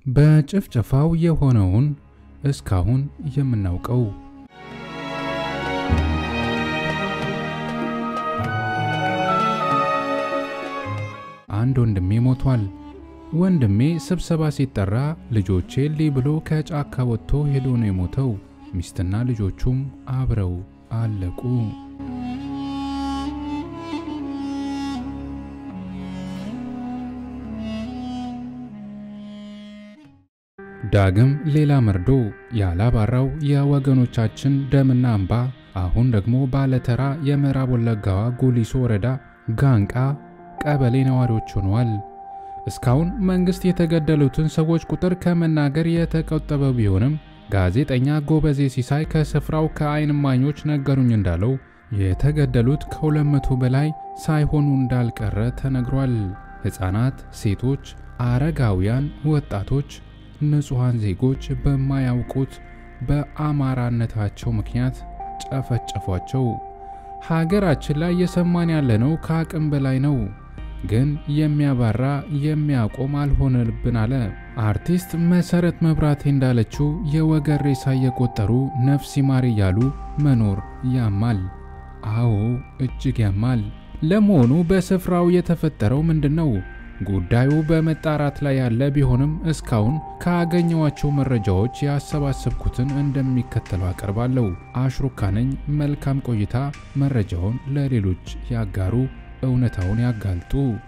በጭፍጨፋው የሆነውን እስካሁን የምናውቀው አንድ ወንድሜ ሞቷል። ወንድሜ ስብሰባ ሲጠራ ልጆቼ ልይ ብሎ ከጫካ ወጥቶ ሄዶ ነው የሞተው። ሚስትና ልጆቹም አብረው አለቁ። ዳግም ሌላ መርዶ ያላባራው የወገኖቻችን ደምና እንባ አሁን ደግሞ ባለተራ የምዕራብ ወለጋዋ ጉሊሶ ወረዳ ጋንቃ ቀበሌ ነዋሪዎች ሆነዋል። እስካሁን መንግስት የተገደሉትን ሰዎች ቁጥር ከመናገር የተቆጠበ ቢሆንም ጋዜጠኛ ጎበዜ ሲሳይ ከስፍራው ከዓይን እማኞች ነገሩኝ እንዳለው የተገደሉት ከሁለት መቶ በላይ ሳይሆኑ እንዳልቀረ ተነግሯል። ሕፃናት፣ ሴቶች፣ አረጋውያን፣ ወጣቶች፣ ንጹሐን ዜጎች በማያውቁት በአማራነታቸው ምክንያት ጨፈጨፏቸው። ሀገራችን ላይ እየሰማን ያለነው ከአቅም በላይ ነው። ግን የሚያባራ የሚያቆም አልሆነብን አለ። አርቲስት መሰረት መብራቴ እንዳለችው የወገን ሬሳ እየቆጠሩ ነፍስ ይማር እያሉ መኖር ያማል። አዎ እጅግ ያማል። ለመሆኑ በስፍራው የተፈጠረው ምንድን ነው? ጉዳዩ በመጣራት ላይ ያለ ቢሆንም እስካሁን ካገኘዋቸው መረጃዎች ያሰባሰብኩትን እንደሚከተለው አቀርባለሁ። አሽሩካ ነኝ። መልካም ቆይታ። መረጃውን ለሌሎች ያጋሩ፣ እውነታውን ያጋልጡ።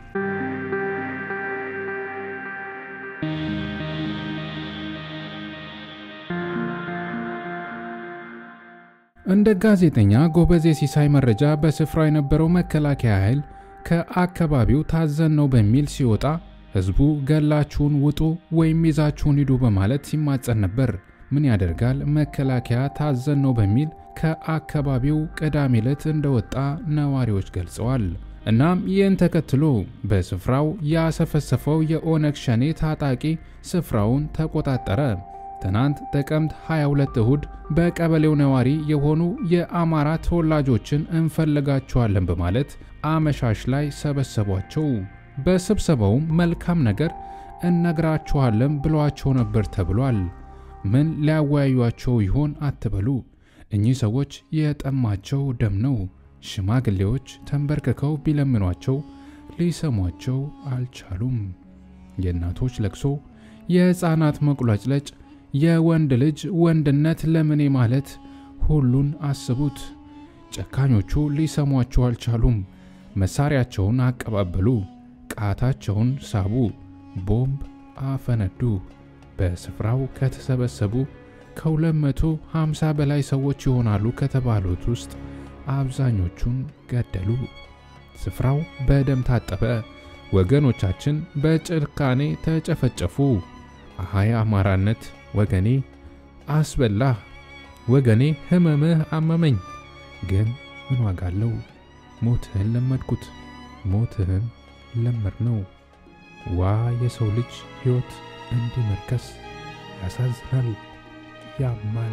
እንደ ጋዜጠኛ ጎበዜ ሲሳይ መረጃ በስፍራው የነበረው መከላከያ ኃይል ከአካባቢው ታዘን ነው በሚል ሲወጣ ህዝቡ ገላችሁን ውጡ ወይም ይዛችሁን ሂዱ በማለት ሲማጸን ነበር። ምን ያደርጋል መከላከያ ታዘን ነው በሚል ከአካባቢው ቅዳሜ ዕለት እንደወጣ ነዋሪዎች ገልጸዋል። እናም ይህን ተከትሎ በስፍራው ያሰፈሰፈው የኦነግ ሸኔ ታጣቂ ስፍራውን ተቆጣጠረ። ትናንት ጥቅምት 22 እሁድ በቀበሌው ነዋሪ የሆኑ የአማራ ተወላጆችን እንፈልጋቸዋለን በማለት አመሻሽ ላይ ሰበሰቧቸው። በስብሰባውም መልካም ነገር እነግራችኋለን ብሏቸው ነበር ተብሏል። ምን ሊያወያዩቸው ይሆን አትበሉ። እኚህ ሰዎች የጠማቸው ደም ነው። ሽማግሌዎች ተንበርክከው ቢለምኗቸው ሊሰሟቸው አልቻሉም። የእናቶች ለቅሶ፣ የሕፃናት መቁለጭለጭ፣ የወንድ ልጅ ወንድነት ለምኔ ማለት ሁሉን አስቡት። ጨካኞቹ ሊሰሟቸው አልቻሉም። መሳሪያቸውን አቀባበሉ፣ ቃታቸውን ሳቡ፣ ቦምብ አፈነዱ። በስፍራው ከተሰበሰቡ ከ250 በላይ ሰዎች ይሆናሉ ከተባሉት ውስጥ አብዛኞቹን ገደሉ። ስፍራው በደም ታጠበ። ወገኖቻችን በጭካኔ ተጨፈጨፉ። አሃይ አማራነት ወገኔ አስበላህ፣ ወገኔ ህመምህ አመመኝ። ግን ምን ዋጋ አለው? ሞትህን ለመድኩት፣ ሞትህን ለመድ ነው። ዋ የሰው ልጅ ሕይወት እንዲህ መርከስ ያሳዝናል፣ ያማል።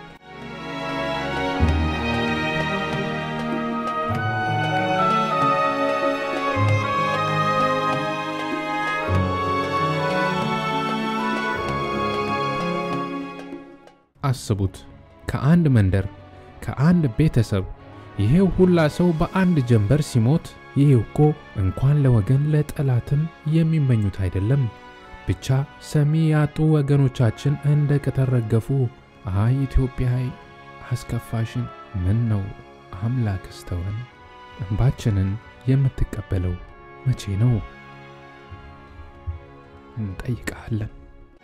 አስቡት ከአንድ መንደር ከአንድ ቤተሰብ ይሄው ሁላ ሰው በአንድ ጀንበር ሲሞት፣ ይሄ እኮ እንኳን ለወገን ለጠላትም የሚመኙት አይደለም። ብቻ ሰሚ ያጡ ወገኖቻችን እንደ ቅጠል ረገፉ። አይ ኢትዮጵያ አስከፋሽን። ምን ነው አምላክ ስተወን እንባችንን የምትቀበለው መቼ ነው? እንጠይቃለን።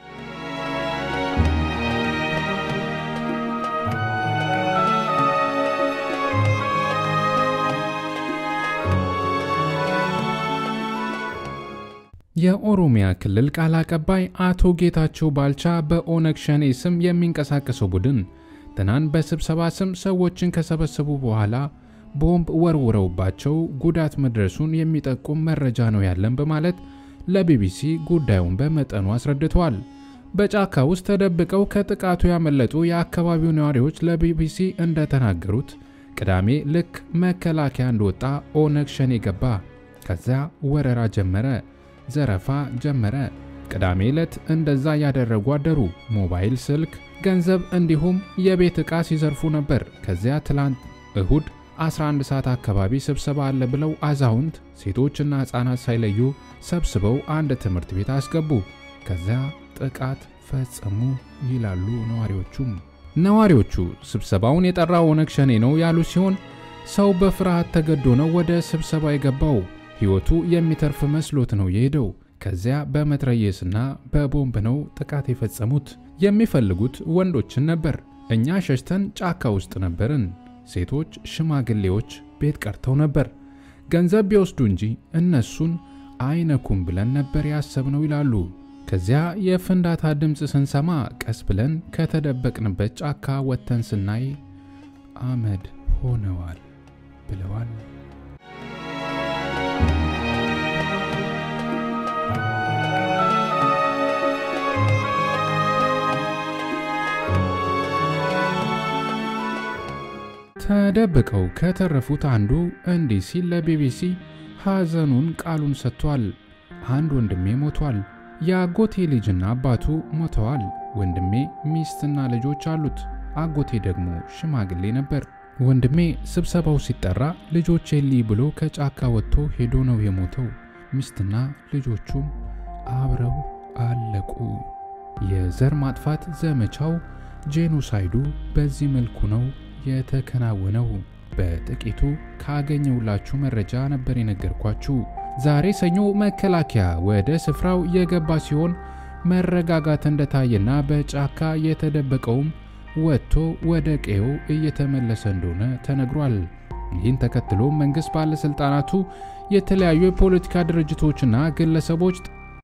የኦሮሚያ ክልል ቃል አቀባይ አቶ ጌታቸው ባልቻ በኦነግ ሸኔ ስም የሚንቀሳቀሰው ቡድን ትናንት በስብሰባ ስም ሰዎችን ከሰበሰቡ በኋላ ቦምብ ወርውረውባቸው ጉዳት መድረሱን የሚጠቁም መረጃ ነው ያለን በማለት ለቢቢሲ ጉዳዩን በመጠኑ አስረድተዋል። በጫካ ውስጥ ተደብቀው ከጥቃቱ ያመለጡ የአካባቢው ነዋሪዎች ለቢቢሲ እንደተናገሩት ቅዳሜ ልክ መከላከያ እንደወጣ ኦነግ ሸኔ ገባ። ከዚያ ወረራ ጀመረ፣ ዘረፋ ጀመረ። ቅዳሜ ዕለት እንደዛ ያደረጉ አደሩ። ሞባይል ስልክ፣ ገንዘብ እንዲሁም የቤት ዕቃ ሲዘርፉ ነበር። ከዚያ ትላንት እሁድ 11 ሰዓት አካባቢ ስብሰባ አለ ብለው አዛውንት ሴቶችና ሕፃናት ሳይለዩ ሰብስበው አንድ ትምህርት ቤት አስገቡ። ከዚያ ጥቃት ፈጸሙ ይላሉ ነዋሪዎቹም። ነዋሪዎቹ ስብሰባውን የጠራው ኦነግ ሸኔ ነው ያሉ ሲሆን ሰው በፍርሃት ተገዶ ነው ወደ ስብሰባ የገባው። ሕይወቱ የሚተርፍ መስሎት ነው የሄደው። ከዚያ በመትረየስና በቦምብ ነው ጥቃት የፈጸሙት። የሚፈልጉት ወንዶችን ነበር። እኛ ሸሽተን ጫካ ውስጥ ነበርን። ሴቶች፣ ሽማግሌዎች ቤት ቀርተው ነበር። ገንዘብ ቢወስዱ እንጂ እነሱን አይነኩም ብለን ነበር ያሰብነው ይላሉ። ከዚያ የፍንዳታ ድምፅ ስንሰማ ቀስ ብለን ከተደበቅንበት ጫካ ወጥተን ስናይ አመድ ሆነዋል ብለዋል። ተደብቀው ከተረፉት አንዱ እንዲህ ሲል ለቢቢሲ ሐዘኑን ቃሉን ሰጥቷል። አንድ ወንድሜ ሞቷል። የአጎቴ ልጅና አባቱ ሞተዋል። ወንድሜ ሚስትና ልጆች አሉት። አጎቴ ደግሞ ሽማግሌ ነበር። ወንድሜ ስብሰባው ሲጠራ ልጆቼ ልይ ብሎ ከጫካ ወጥቶ ሄዶ ነው የሞተው። ሚስትና ልጆቹም አብረው አለቁ። የዘር ማጥፋት ዘመቻው ጄኖሳይዱ በዚህ መልኩ ነው የተከናወነው። በጥቂቱ ካገኘውላችሁ መረጃ ነበር የነገርኳችሁ። ዛሬ ሰኞ መከላከያ ወደ ስፍራው የገባ ሲሆን መረጋጋት እንደታየና በጫካ የተደበቀውም ወጥቶ ወደ ቀዬው እየተመለሰ እንደሆነ ተነግሯል። ይህን ተከትሎ መንግስት ባለስልጣናቱ የተለያዩ የፖለቲካ ድርጅቶችና ግለሰቦች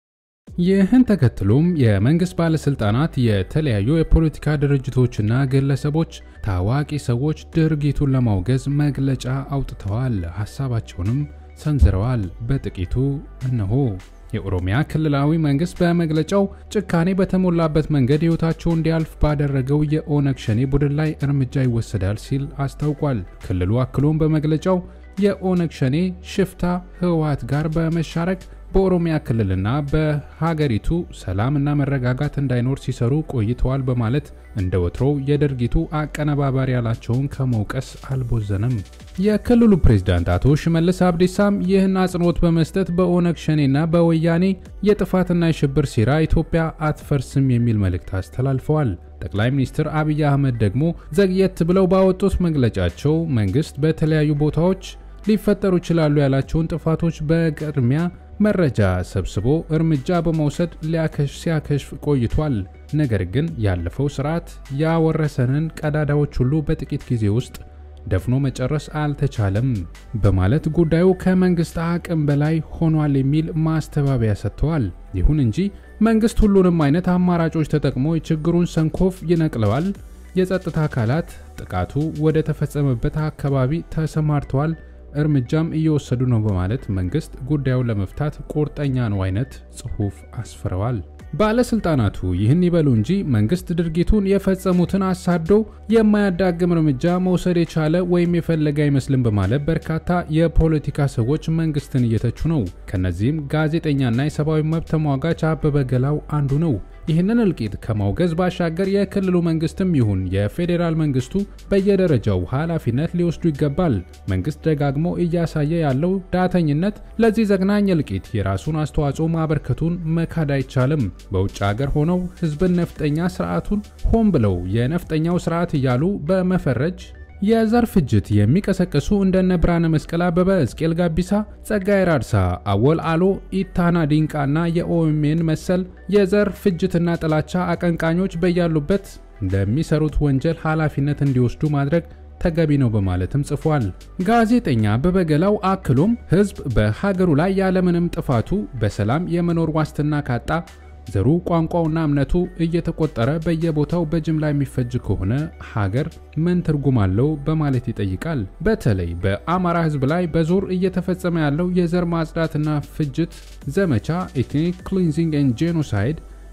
ይህን ተከትሎም የመንግስት ባለስልጣናት የተለያዩ የፖለቲካ ድርጅቶችና ግለሰቦች ታዋቂ ሰዎች ድርጊቱን ለማውገዝ መግለጫ አውጥተዋል። ሀሳባቸውንም ሰንዝረዋል። በጥቂቱ እነሆ የኦሮሚያ ክልላዊ መንግስት በመግለጫው ጭካኔ በተሞላበት መንገድ ሕይወታቸው እንዲያልፍ ባደረገው የኦነግ ሸኔ ቡድን ላይ እርምጃ ይወሰዳል ሲል አስታውቋል። ክልሉ አክሎም በመግለጫው የኦነግ ሸኔ ሽፍታ ህወሓት ጋር በመሻረክ በኦሮሚያ ክልልና በሀገሪቱ ሰላምና መረጋጋት እንዳይኖር ሲሰሩ ቆይተዋል በማለት እንደ ወትሮው የድርጊቱ አቀነባባሪ ያላቸውን ከመውቀስ አልቦዘነም። የክልሉ ፕሬዝዳንት አቶ ሽመልስ አብዲሳም ይህን አጽንኦት በመስጠት በኦነግ ሸኔና በወያኔ የጥፋትና የሽብር ሴራ ኢትዮጵያ አትፈርስም የሚል መልእክት አስተላልፈዋል። ጠቅላይ ሚኒስትር አብይ አህመድ ደግሞ ዘግየት ብለው ባወጡት መግለጫቸው መንግስት በተለያዩ ቦታዎች ሊፈጠሩ ይችላሉ ያላቸውን ጥፋቶች በቅድሚያ መረጃ ሰብስቦ እርምጃ በመውሰድ ሲያከሽፍ ቆይቷል። ነገር ግን ያለፈው ስርዓት ያወረሰንን ቀዳዳዎች ሁሉ በጥቂት ጊዜ ውስጥ ደፍኖ መጨረስ አልተቻለም በማለት ጉዳዩ ከመንግስት አቅም በላይ ሆኗል የሚል ማስተባበያ ሰጥተዋል። ይሁን እንጂ መንግስት ሁሉንም አይነት አማራጮች ተጠቅሞ የችግሩን ሰንኮፍ ይነቅለዋል። የጸጥታ አካላት ጥቃቱ ወደ ተፈጸመበት አካባቢ ተሰማርተዋል እርምጃም እየወሰዱ ነው በማለት መንግስት ጉዳዩን ለመፍታት ቁርጠኛ ነው አይነት ጽሑፍ አስፍረዋል። ባለስልጣናቱ ይህን ይበሉ እንጂ መንግስት ድርጊቱን የፈጸሙትን አሳዶ የማያዳግም እርምጃ መውሰድ የቻለ ወይም የፈለገ አይመስልም በማለት በርካታ የፖለቲካ ሰዎች መንግስትን እየተቹ ነው። ከነዚህም ጋዜጠኛና የሰብአዊ መብት ተሟጋች አበበ ገላው አንዱ ነው። ይህንን እልቂት ከማውገዝ ባሻገር የክልሉ መንግስትም ይሁን የፌዴራል መንግስቱ በየደረጃው ኃላፊነት ሊወስዱ ይገባል። መንግስት ደጋግሞ እያሳየ ያለው ዳተኝነት ለዚህ ዘግናኝ እልቂት የራሱን አስተዋጽኦ ማበርከቱን መካድ አይቻልም። በውጭ ሀገር ሆነው ህዝብን ነፍጠኛ ስርዓቱን ሆን ብለው የነፍጠኛው ስርዓት እያሉ በመፈረጅ የዘር ፍጅት የሚቀሰቅሱ እንደነ ብርሃነ መስቀል አበበ፣ ሕዝቅኤል ጋቢሳ፣ ጸጋዬ ራድሳ፣ አወል አሎ፣ ኢታና ዲንቃ እና የኦኤምኤን መሰል የዘር ፍጅትና ጥላቻ አቀንቃኞች በያሉበት ለሚሰሩት ወንጀል ኃላፊነት እንዲወስዱ ማድረግ ተገቢ ነው በማለትም ጽፏል። ጋዜጠኛ አበበ ገላው አክሎም ህዝብ በሀገሩ ላይ ያለምንም ጥፋቱ በሰላም የመኖር ዋስትና ካጣ ዘሩ ቋንቋውና እምነቱ እየተቆጠረ በየቦታው በጅምላ የሚፈጅ ከሆነ ሀገር ምን ትርጉም አለው በማለት ይጠይቃል። በተለይ በአማራ ህዝብ ላይ በዞር እየተፈጸመ ያለው የዘር ማጽዳትና ፍጅት ዘመቻ ኤትኒክ ክሊንዚንግ ኤንድ ጄኖሳይድ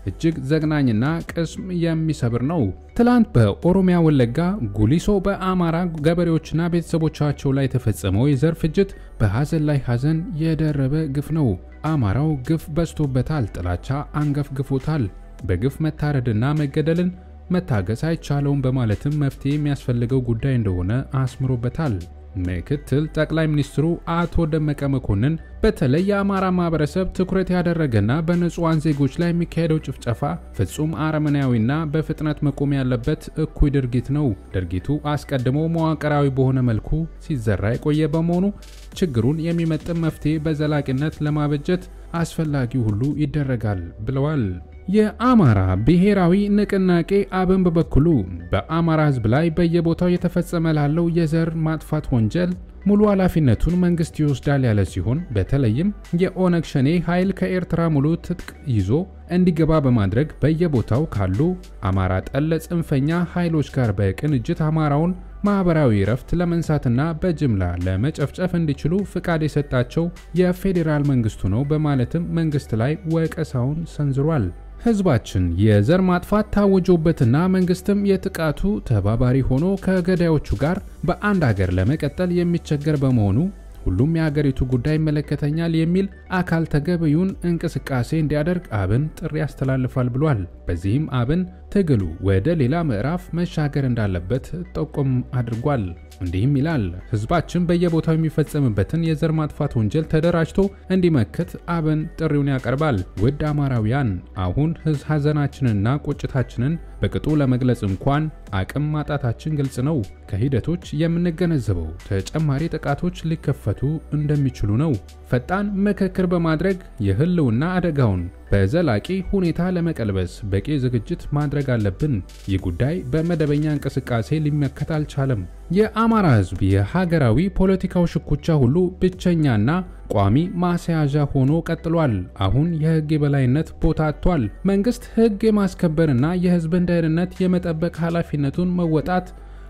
እጅግ ዘግናኝና ቅስም የሚሰብር ነው። ትላንት በኦሮሚያ ወለጋ ጉሊሶ በአማራ ገበሬዎችና ቤተሰቦቻቸው ላይ የተፈጸመው የዘር ፍጅት በሐዘን ላይ ሐዘን የደረበ ግፍ ነው። አማራው ግፍ በዝቶበታል። ጥላቻ አንገፍግፎታል። በግፍ መታረድና መገደልን መታገስ አይቻለውም በማለትም መፍትሄ የሚያስፈልገው ጉዳይ እንደሆነ አስምሮበታል። ምክትል ጠቅላይ ሚኒስትሩ አቶ ደመቀ መኮንን በተለይ የአማራ ማህበረሰብ ትኩረት ያደረገና በንጹሐን ዜጎች ላይ የሚካሄደው ጭፍጨፋ ፍጹም አረመኔያዊና በፍጥነት መቆም ያለበት እኩይ ድርጊት ነው። ድርጊቱ አስቀድሞ መዋቅራዊ በሆነ መልኩ ሲዘራ የቆየ በመሆኑ ችግሩን የሚመጥን መፍትሄ በዘላቂነት ለማበጀት አስፈላጊው ሁሉ ይደረጋል ብለዋል። የአማራ ብሔራዊ ንቅናቄ አብን በበኩሉ በአማራ ሕዝብ ላይ በየቦታው የተፈጸመ ላለው የዘር ማጥፋት ወንጀል ሙሉ ኃላፊነቱን መንግስት ይወስዳል ያለ ሲሆን በተለይም የኦነግ ሸኔ ኃይል ከኤርትራ ሙሉ ትጥቅ ይዞ እንዲገባ በማድረግ በየቦታው ካሉ አማራ ጠል ጽንፈኛ ኃይሎች ጋር በቅንጅት አማራውን ማህበራዊ እረፍት ለመንሳትና በጅምላ ለመጨፍጨፍ እንዲችሉ ፍቃድ የሰጣቸው የፌዴራል መንግስቱ ነው በማለትም መንግስት ላይ ወቀሳውን ሰንዝሯል። ህዝባችን የዘር ማጥፋት ታውጆበትና መንግስትም የጥቃቱ ተባባሪ ሆኖ ከገዳዮቹ ጋር በአንድ ሀገር ለመቀጠል የሚቸገር በመሆኑ ሁሉም የሀገሪቱ ጉዳይ ይመለከተኛል የሚል አካል ተገቢውን እንቅስቃሴ እንዲያደርግ አብን ጥሪ ያስተላልፋል ብሏል። በዚህም አብን ትግሉ ወደ ሌላ ምዕራፍ መሻገር እንዳለበት ጠቆም አድርጓል። እንዲህም ይላል። ህዝባችን በየቦታው የሚፈጸምበትን የዘር ማጥፋት ወንጀል ተደራጅቶ እንዲመክት አብን ጥሪውን ያቀርባል። ውድ አማራውያን፣ አሁን ሀዘናችንንና ቁጭታችንን በቅጡ ለመግለጽ እንኳን አቅም ማጣታችን ግልጽ ነው። ከሂደቶች የምንገነዘበው ተጨማሪ ጥቃቶች ሊከፈቱ እንደሚችሉ ነው። ፈጣን ምክክር በማድረግ የህልውና አደጋውን በዘላቂ ሁኔታ ለመቀልበስ በቂ ዝግጅት ማድረግ አለብን። ይህ ጉዳይ በመደበኛ እንቅስቃሴ ሊመከት አልቻለም። የአማራ ህዝብ የሀገራዊ ፖለቲካው ሽኩቻ ሁሉ ብቸኛና ቋሚ ማስያዣ ሆኖ ቀጥሏል። አሁን የህግ የበላይነት ቦታ አጥቷል። መንግስት ህግ የማስከበርና የህዝብን ደህንነት የመጠበቅ ኃላፊነቱን መወጣት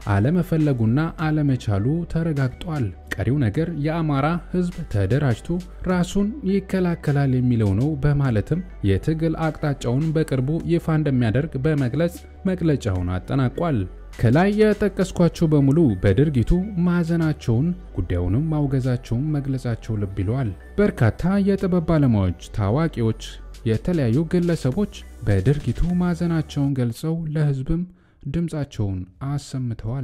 አለመፈለጉና አለመቻሉ ተረጋግጧል። ቀሪው ነገር የአማራ ህዝብ ተደራጅቶ ራሱን ይከላከላል የሚለው ነው በማለትም የትግል አቅጣጫውን በቅርቡ ይፋ እንደሚያደርግ በመግለጽ መግለጫውን አጠናቋል። ከላይ የጠቀስኳቸው በሙሉ በድርጊቱ ማዘናቸውን ጉዳዩንም ማውገዛቸውን መግለጻቸው ልብ ይለዋል። በርካታ የጥበብ ባለሙያዎች፣ ታዋቂዎች፣ የተለያዩ ግለሰቦች በድርጊቱ ማዘናቸውን ገልጸው ለህዝብም ድምፃቸውን አሰምተዋል።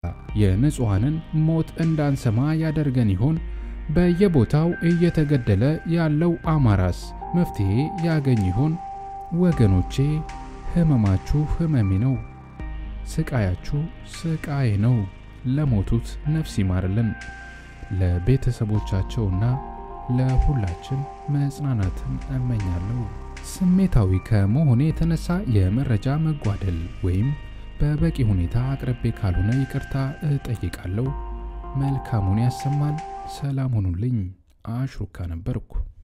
የንጹሐንን ሞት እንዳንሰማ ያደርገን ይሆን? በየቦታው እየተገደለ ያለው አማራስ መፍትሄ ያገኝ ይሆን? ወገኖቼ ህመማችሁ ህመሜ ነው፣ ስቃያችሁ ስቃዬ ነው። ለሞቱት ነፍስ ይማርልን፣ ለቤተሰቦቻቸውና ለሁላችን መጽናናትን እመኛለሁ። ስሜታዊ ከመሆኔ የተነሳ የመረጃ መጓደል ወይም በበቂ ሁኔታ አቅርቤ ካልሆነ ይቅርታ እጠይቃለሁ። መልካሙን ያሰማን። ሰላም ሁኑልኝ። አሽሩካ ነበርኩ።